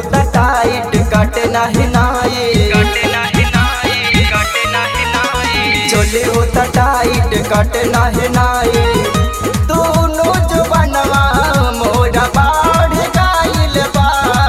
होता टाइट कटे नाही नाई चोली होता टाइट कटे नाही नाई दोनों जवानवा मोरा बाढ़ गाइल बा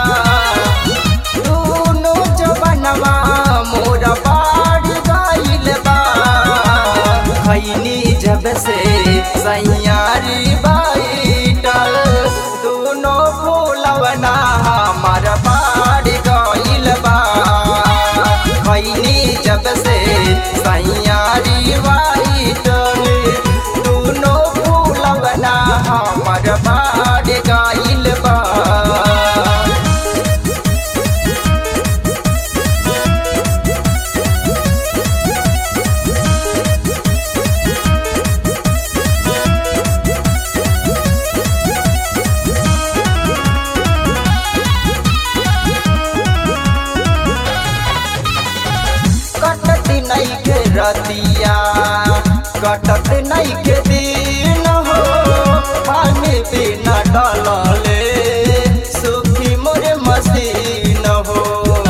दोनों जवानवा मोरा बाढ़ गाइल बा खैनी जब से सैयारी बाईटल दोनों फूलवना हमार बाढ़ गइल बा खैनी जब से सैयारी बाईटल दोनों फूलवना हमार बाढ़ गइल बा कटत नहीं के रतिया कटत नहीं के दिन हो पानी बिना डलले सुखी मोरे मसीन हो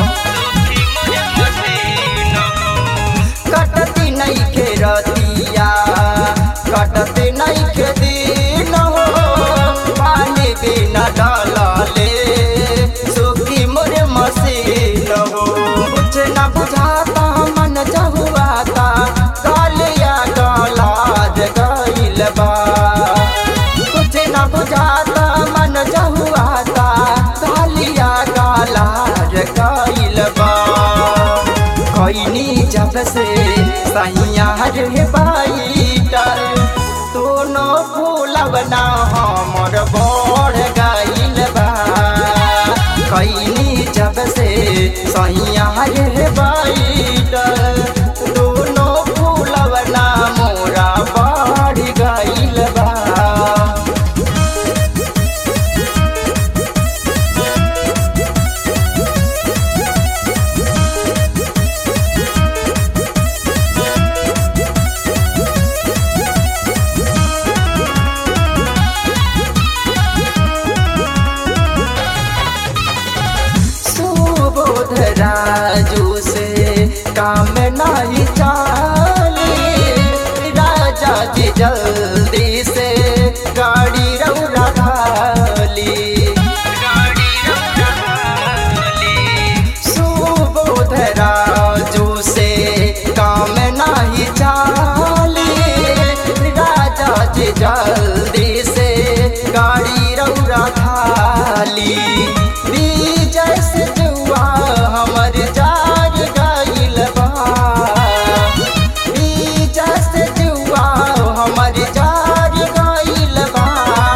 कटत नहीं के रतिया कटत नहीं के दिन हो पानी बिना डलले सुखी मोरे मसीन हो कुछ न बुझाता मन जहुआता कालिया गलाज गइल बा कुछ न बुझाता मन जहुआता कालिया गलाज गइल बा खैनी जब से सैया रे बाईटर दोनों फूलवना हमर बढ़ गइल बा खैनी जब से सैया रे बाईटर दोनों फूलवना मोरा बढ़ गइल बा सुबोध राजू से काम नहीं चाली राजा जी जल्दी से गाड़ी रौरा ढाली सुबोध राजू से काम नहीं चाली राजा जी जल्दी से गाड़ी रौरा ढाली विजय से जुआ हमर जार गइल बा विजय से जुआ हमर जार गइल बा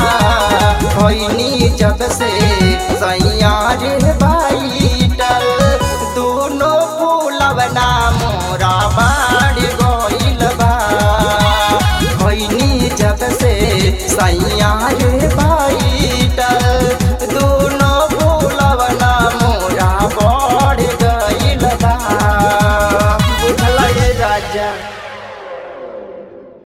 होइनी जब से सैयार बाईटल दोनों फूलवना मोरा बाढ़ गइल बा होइनी जब से सैया